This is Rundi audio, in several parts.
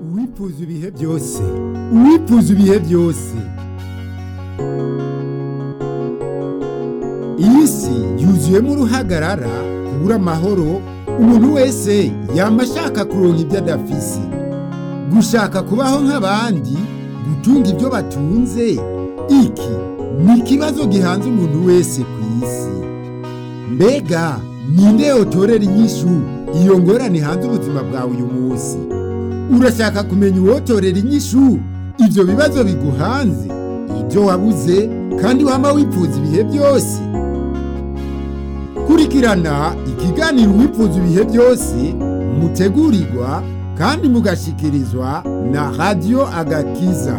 uwipfuza ibihe byose uwipfuza ibihe byose iyi si yuzuyemo uruhagarara kubura amahoro umuntu wese yaba ashaka kuronka ibyo adafise gushaka kubaho nk'abandi gutunga ibyo batunze iki ni ikibazo gihanze umuntu wese ku isi mbega ninde yotorera inyishu iyo ngorane hanze ubuzima bwawe uyu munsi urashaka kumenya uwotorera inyishu ibyo bibazo biguhanze ibyo wabuze kandi wama wipfuza ibihe byose kurikirana ikiganiro wipfuza ibihe byose mutegurirwa kandi mugashikirizwa na radiyo agakiza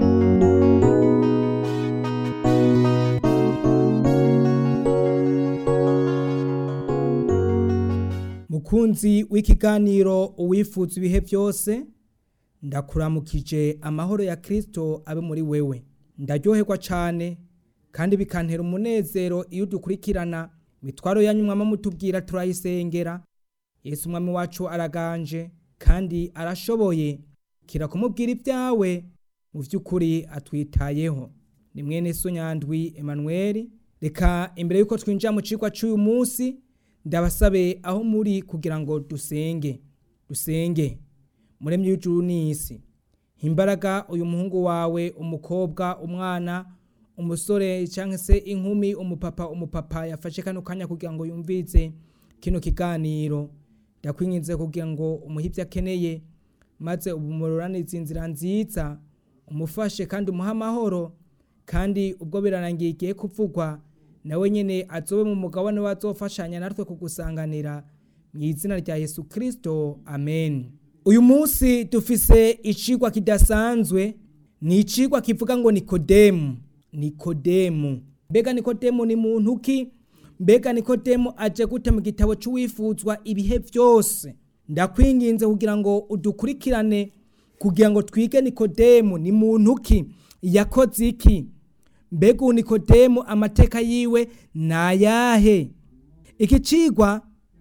mukunzi w'ikiganiro uwifuza ibihe byose ndakuramukije amahoro ya kirisito abe muri wewe ndaryoherwa cyane kandi bikantera umunezero iyo dukurikirana imitwaro yanyu mwama mutubwira turayisengera yesu umwami wacu araganje kandi arashoboye kira kumubwira ibyawe mu by'ukuri atwitayeho ni mwene so nyandwi Emmanuel reka imbere y'uko twinjira mu cigwa cy'uyu munsi ndabasabe aho muri kugira ngo dusenge dusenge muremye w'ijuru n'isi imbaraga uyu muhungu wawe umukobwa umwana umusore cyangwa se inkumi umupapa umupapa yafashe kano kanya kugira ngo yumvize kino kiganiro ndakwinginze kugira ngo umuhe ibyo akeneye maze umuroranize inzira nziza umufashe kandi umuhe amahoro kandi ubwo birarangiye igiye kuvugwa nawe nyine azobe mu mugabane wazofashanya natwe kugusanganira mu izina rya yesu kirisito amen uyu munsi dufise icigwa kidasanzwe ni icigwa kivuga ngo nikodemu nikodemu mbega nikodemu ni muntu ki mbega nikodemu aje gute mu gitabo cy'uwifuzwa ibihe byose ndakwinginze kugira ngo udukurikirane kugira ngo twige nikodemu ni muntu ki yakoze iki mbega ubu nikodemu amateka yiwe ni ayahe iki cigwa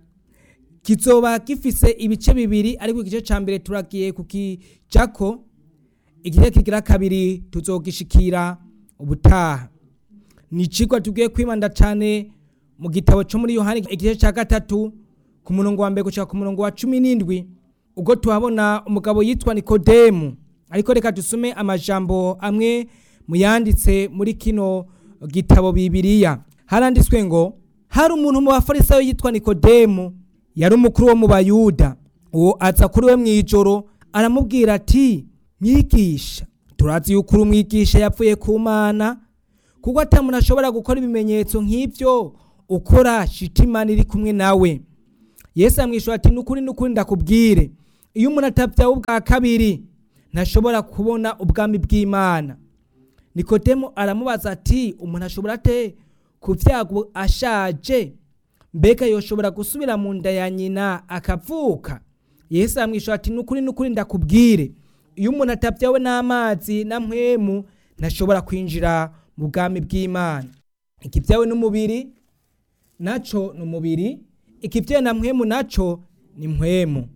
kizoba gifise ibice bibiri ariko igice cya mbere turagiye kukijako igice kigira kabiri tuzogishikira ubutaha ni icigwa tugiye kwibanda cyane mu gitabo cyo muri yohani igice cya gatatu ku murongo wa mbere gushaka ku murongo wa cumi n'indwi ubwo tuhabona umugabo yitwa nikodemu ariko reka dusome amajambo amwe mu yanditse muri kino gitabo bibiriya haranditswe ngo hari umuntu mu bafarisayo yitwa nikodemu yari umukuru wo mu bayuda uwo aza kuri we mu ijoro aramubwira ati mwigisha turazi yuko uri umwigisha yapfuye ku mana kuko atamuntu ashobora gukora ibimenyetso nk'ibyo ukora shitimani iri kumwe nawe yesu amwishyura ati nukuri nukuri ndakubwire iyo umuntu atabyawe ubwa kabiri ntashobora kubona ubwami bw'imana nikodemu aramubaza ati umuntu ashobora ate kubyago ashaje mbega yoshobora gusubira mu nda ya nyina akavuka yesu amwishyura ati nukuri nukuri ndakubwire iyo umuntu atabyawe n'amazi na mpwemu ntashobora kwinjira mu bwami bw'imana ikibyawe n'umubiri nacyo ni umubiri ikibyawe na mpwemu nacyo ni mpwemu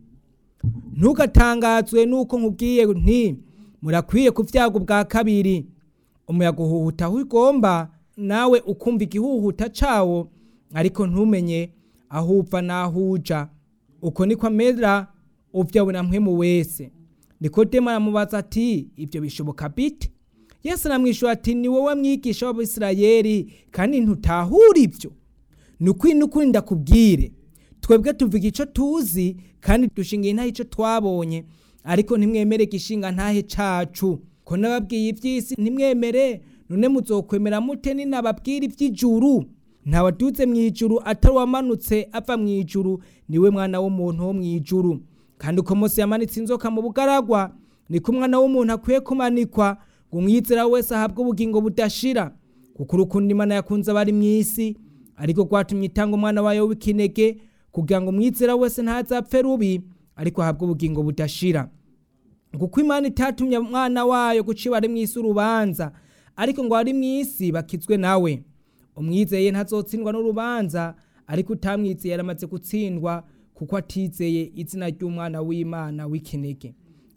ntugatangazwe nuko nkubwiye nti murakwiye kubyaga ubwa kabiri umuyaga uhuhuta aho ugomba nawe ukumva igihuhuta cyawo ariko ntumenye aho upfa n'aho uja uko niko amera ubyawe na mpwemu wese nikodemu aramubaza ati ibyo bishoboka bite yesu aramwishyura ati ni wowe mwigisha w'abisirayeri kandi ntutahura ibyo ni ukuri n'ukuri ndakubwire twebwe tuvuga icyo tuzi kandi dushingiye ntaho icyo twabonye ariko ntimwemere igishinga ntahe cacu ko nababwiye iby'isi ntimwemere none muzokwemera mute ninababwira iby'ijuru ntawadutse mu ijuru atari uwamanutse ava mu ijuru niwe mwana w'umuntu wo mu ijuru kandi uko Mose yamanitse inzoka mu bugaragwa niko umwana w'umuntu akwiye kumanikwa ngo umwizera wese ahabwe ubugingo budashira kuko urukundo imana yakunze abari mu isi ariko rwatumye itanga umwana wayo w'ikinege kugira ngo umwizera wese ntazapfe rubi ariko ahabwe ubugingo budashira kuko imana itatumye umwana wayo guciba ari mu isi urubanza ariko ngo ari mu isi bakizwe nawe umwizeye ntazotsindwa n'urubanza ariko utamwizeye yaramaze gutsindwa kuko atizeye izina ry'umwana w'imana w'ikinege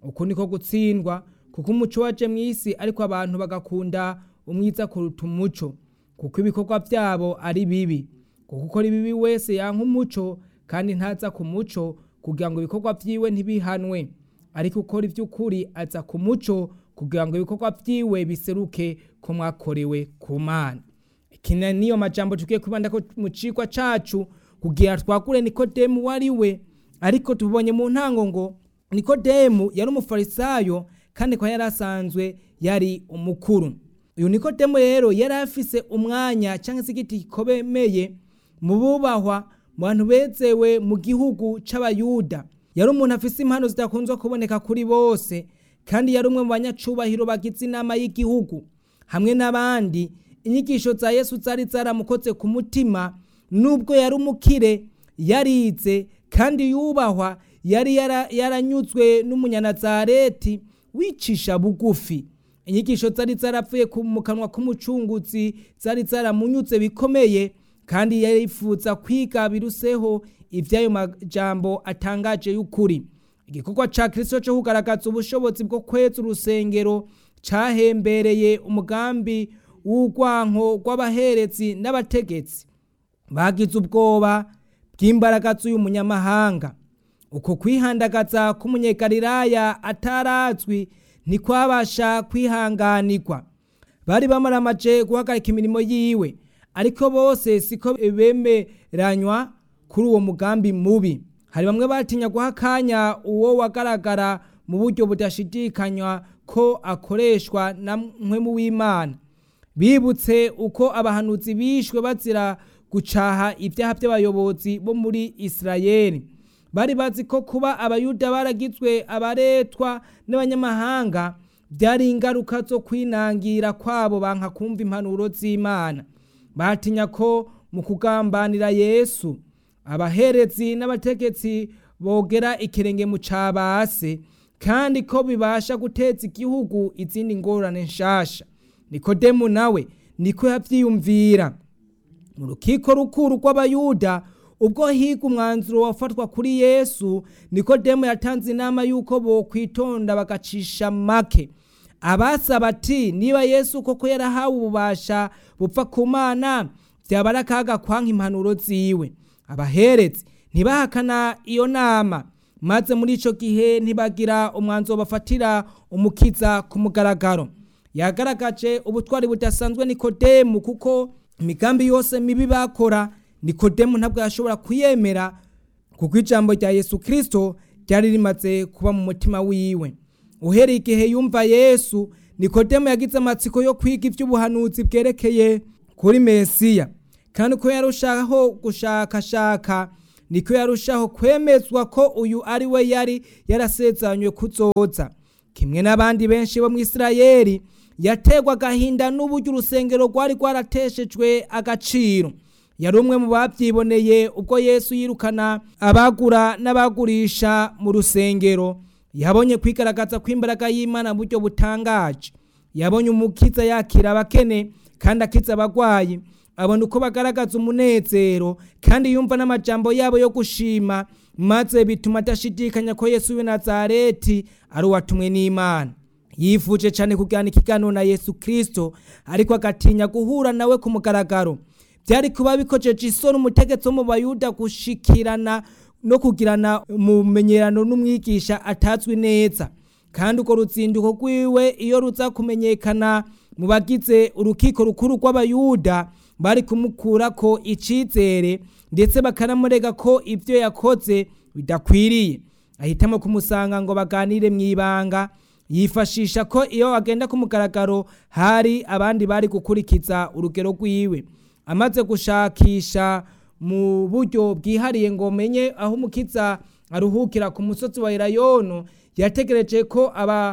uku niko gutsindwa kuko umuco waje mu isi ariko abantu bagakunda umwiza kuruta umuco kuko ibikorwa byabo ari bibi kuko ukora ibibi wese yanka umuco kandi ntaza ku muco kugira ngo ibikorwa byiwe ntibihanwe ariko ukora iby'ukuri aza ku muco kugira ngo ibikorwa byiwe biseruke ko mwakorewe ku mana iki niyo majambo tugiye kwibanda ko mu cigwa cacu kugira twakure nikodemu wari we ariko tubonye mu ntango ngo nikodemu yari umufarisayo kandi ko yari asanzwe yari umukuru uyu nikodemu rero yari afise umwanya cyangwa se igiti gikomeye mu bubahwa mu bantu bezewe mu gihugu c'abayuda yari umuntu afise impano zidakunzwe kuboneka kuri bose kandi yari umwe mu banyacubahiro bagize inama y'igihugu hamwe n'abandi inyigisho za yesu zari zaramukoze ku mutima nubwo yari umukire yarize kandi yubahwa yari yaranyuzwe n'umunyanazareti wicisha bugufi inyigisho zari zarapfuye mu kanwa k'umucunguzi zari zaramunyuze bikomeye kandi yifuza kwiga biruseho iby'ayo majambo atangaje y'ukuri igikorwa cya kirisito cyo kugaragaza ubushobozi bwo kweza urusengero cyahembereye umugambi w'urwanko rw'abaherezi n'abategetsi bagize ubwoba bw'imbaraga z'uyu munyamahanga uko kwihandagaza k'umunyegariraya atarazwi ntikwabasha kwihanganirwa bari bamaramaje guhagarika imirimo yiwe ariko bose siko bemeranywa kuri uwo mugambi mubi hari bamwe batinya guha akanya uwo wagaragara mu buryo budashidikanywa ko akoreshwa na mu w'imana bibutse uko abahanuzi bishwe bazira gucaha ibyaha by'abayobozi bo muri isirayeli bari bazi ko kuba abayuda baragizwe abaretwa n'abanyamahanga byari ingaruka zo kwinangira kwabo banka kumva impanuro z'imana batinya ko mu kugambanira yesu abaherezi n'abategetsi bogera ikirenge mu cabase kandi ko bibasha guteza igihugu izindi ngorane nshasha nikodemu nawe niko yavyiyumvira mu rukiko rukuru rw'abayuda ubwo higa umwanzuro wafatwa kuri yesu nikodemu yatanze inama y'uko bokwitonda bagacisha make abasaba ati niba yesu koko yarahawe ububasha bupfa ku mana byaba ari akaga kwanka impanuro ziwe abaherezi ntibahakana iyo nama maze muri icyo gihe ntibagira umwanzuro bafatira umukiza ku mugaragaro yagaragaje ubutwari budasanzwe nikodemu kuko imigambi yose mibi bakora nikodemu ntabwo yashobora kuyemera kuko ijambo rya yesu kirisito ryari rimaze kuba mu mutima wiwe uhereye igihe yumva yesu nikodemu yagize amatsiko yo kwiga iby'ubuhanuzi bwerekeye kuri mesiya kandi ko yarushaho gushakashaka niko yarushaho kwemezwa ko uyu ari we yari yarasezeranywe kuzoza kimwe n'abandi benshi bo mu isirayeli yategwa agahinda n'uburyo urusengero rwari rwarateshejwe agaciro yari umwe mu babyiboneye ubwo yesu yirukana abagura n'abagurisha mu rusengero yabonye kwigaragaza kw'imbaraga y'imana mu buryo butangaje yabonye umukiza yakira abakene kandi akiza abagwayi abona uko bagaragaza umunezero kandi yumva n'amajambo yabo yo gushima maze bituma adashidikanya ko yesu w'i nazareti ari uwatumwe n'imana yifuje cyane kugana ikiganiro na yesu kirisito ariko agatinya guhura nawe ku mugaragaro byari kuba bikojeje isoni umutegetsi wo mu bayuda gushikirana no kugirana umumenyerano n'umwigisha atazwi neza kandi urwo ruzinduko rwiwe iyo ruza kumenyekana mu bagize urukiko rukuru rw'abayuda bari kumukura ko icyizere ndetse bakanamurega ko ibyo yakoze bidakwiriye ahitamo kumusanga ngo baganire mu ibanga yifashisha ko iyo agenda ku mugaragaro hari abandi bari gukurikiza urugero rwiwe amaze gushakisha mu buryo bwihariye ngo menye aho umukiza aruhukira ku musozi wa irayono yategereje ko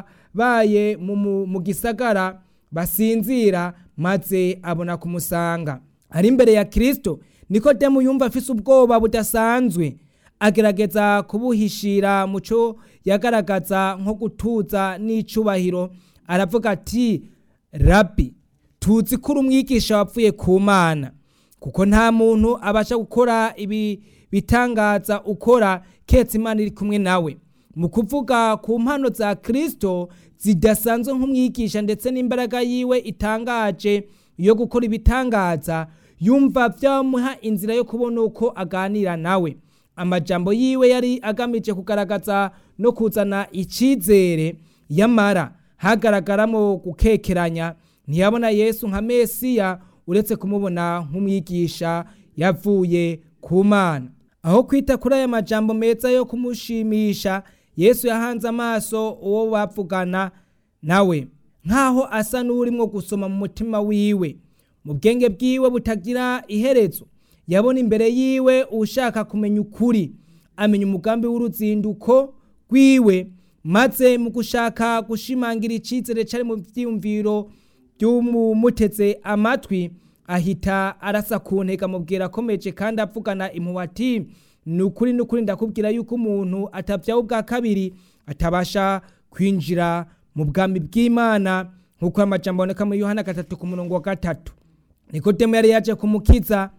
ababaye mu gisagara basinzira maze abona kumusanga ari imbere ya kirisito nikodemu yumva afise ubwoba budasanzwe agerageza kubuhishira mu cyo yagaragaza nko gutuza n'icubahiro aravuga ati rabi tuzi ko uri umwigisha wapfuye ku mana kuko nta muntu abasha gukora ibi bitangaza ukora ketse imana iri kumwe nawe mu kuvuga ku mpano za kirisito zidasanzwe nk'umwigisha ndetse n'imbaraga yiwe itangaje yo gukora ibitangaza yumva byamuha inzira yo kubona uko aganira nawe amajambo yiwe yari agamije kugaragaza no kuzana icyizere yamara hagaragaramo gukekeranya ntiyabona yesu nka mesiya uretse kumubona nk'umwigisha yavuye ku mana aho kwita kuri aya majambo meza yo kumushimisha yesu yahanze amaso uwo bavugana nawe nk'aho asa n'urimo gusoma mu mutima wiwe mu bwenge bwiwe butagira iherezo yabona imbere yiwe ushaka kumenya ukuri amenya umugambi w'uruzinduko rwiwe maze mu gushaka gushimangira icyizere cyari mu byiyumviro by'umumuteze amatwi ahita arasa ku ntego amubwira akomeje kandi avugana impuhwe ati ni ukuri ni ukuri ndakubwira yuko umuntu atabyaho ubwa kabiri atabasha kwinjira mu bwami bw'imana nk'uko amajambo aboneka muri yohana gatatu ku murongo wa gatatu nikodemu yari yaje kumukiza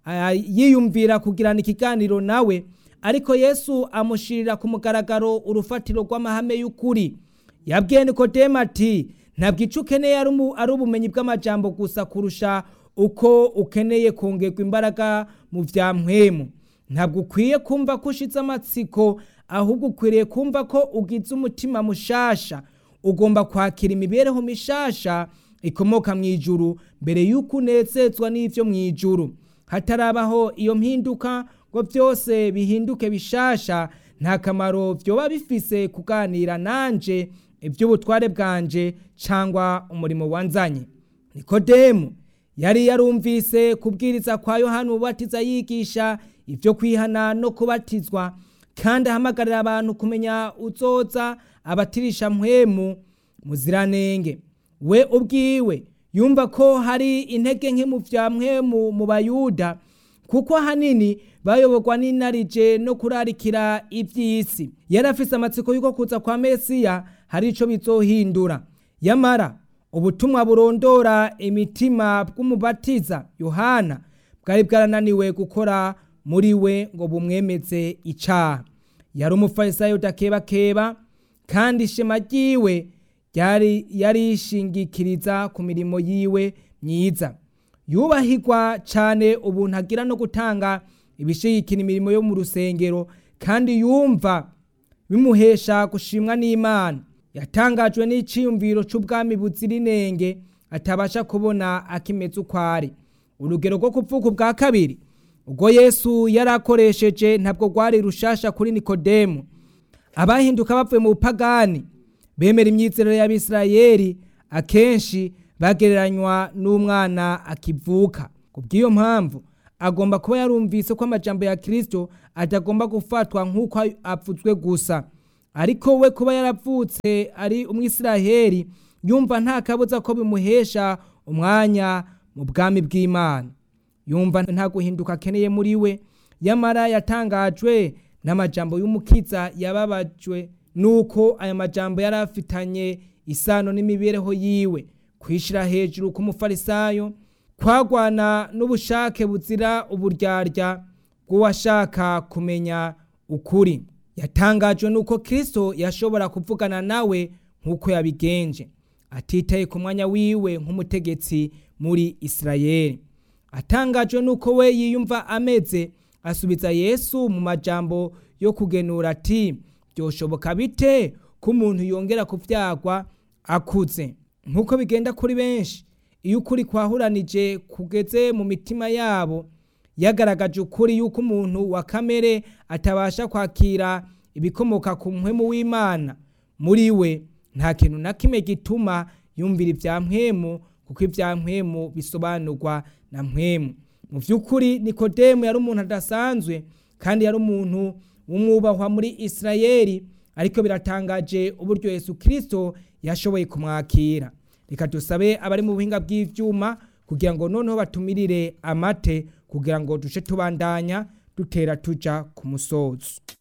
yiyumvira kugirana ikiganiro nawe ariko yesu amushyirira ku mugaragaro urufatiro rw'amahame y'ukuri yabwiye nikodemu ati ntabwo icyo ukeneye ari ubumenyi bw'amajambo gusa kurusha uko ukeneye kongerwa imbaraga mu bya mpwemu ntabwo ukwiye kumva ko ushize amatsiko ahubwo ukwiriye kumva ko ugize umutima mushasha ugomba kwakira imibereho mishasha ikomoka mu ijuru mbere y'uko unezezwa n'ibyo mu ijuru hatarabaho iyo mpinduka ngo byose bihinduke bishasha nta kamaro byoba bifise kuganira nanje iby'ubutware bwanje cyangwa umurimo wanzanye nikodemu yari yarumvise kubwiriza kwa yohani ubatiza yigisha ibyo kwihana no kubatizwa kandi ahamagarira abantu kumenya uzoza abatirisha mpwemu muziranenge we ubwiwe yumva ko hari intege nke mu bya mpwemu mu bayuda kuko ahanini bayoborwa n'inarije no kurarikira iby'isi yari afise amatsiko y'uko kuza kwa mesiya hari icyo bizohindura yamara ubutumwa burondora imitima bw'umubatiza yohana bwari bwarananiwe gukora muri we ngo bumwemeze icyaha yari umufarisayo udakebakeba kandi ishema ryiwe ryari yarishingikiriza ku mirimo yiwe myiza yubahirwa cyane ubuntu agira no gutanga ibishigikira imirimo yo mu rusengero kandi yumva bimuhesha gushimwa n'imana yatangajwe n'icyiyumviro cy'ubwami buzira inenge atabasha kubona akimeze uko ari urugero rwo kuvuga ubwa kabiri ubwo yesu yari akoresheje ntabwo rwari rushasha kuri nikodemu abahinduka bavuye mu bupagani bemera imyizerere y'abisirayeli akenshi bagereranywa n'umwana akivuka ku bw'iyo mpamvu agomba kuba yarumvise ko amajambo ya kirisito atagomba gufatwa nk'uko apfutswe gusa ariko we kuba yaravutse ari umwisiraheli yumva nta kabuza ko bimuhesha umwanya mu bwami bw'imana yumva nta guhinduka akeneye muri we yamara yatangajwe n'amajambo y'umukiza yababajwe nuko aya majambo yari afitanye isano n'imibereho yiwe kwishyira hejuru k'umufarisayo kwagwana n'ubushake buzira uburyarya bw'uwashaka kumenya ukuri yatangajwe nuko kirisito yashobora kuvugana nawe nk'uko yabigenje atitaye ku mwanya wiwe nk'umutegetsi muri isirayeli atangajwe nuko we yiyumva ameze asubiza yesu mu majambo yo kugenura ati byoshoboka bite ko umuntu yongera kubyagwa akuze nk'uko bigenda kuri benshi iyo ukuri kwahuranije kugeze mu mitima yabo yagaragaje ukuri yuko umuntu wa kamere atabasha kwakira ibikomoka ku mpwemu w'imana muri we nta kintu na kimwe gituma yumvira ibya mpwemu kuko ibya mpwemu bisobanurwa na mpwemu mu by'ukuri nikodemu yari umuntu adasanzwe kandi yari umuntu w'umwubahwa muri isirayeli ariko biratangaje uburyo yesu kirisito yashoboye kumwakira reka dusabe abari mu buhinga bw'ibyuma kugira ngo noneho batumirire amate kugira ngo duce tubandanya dutera tuja ku musozo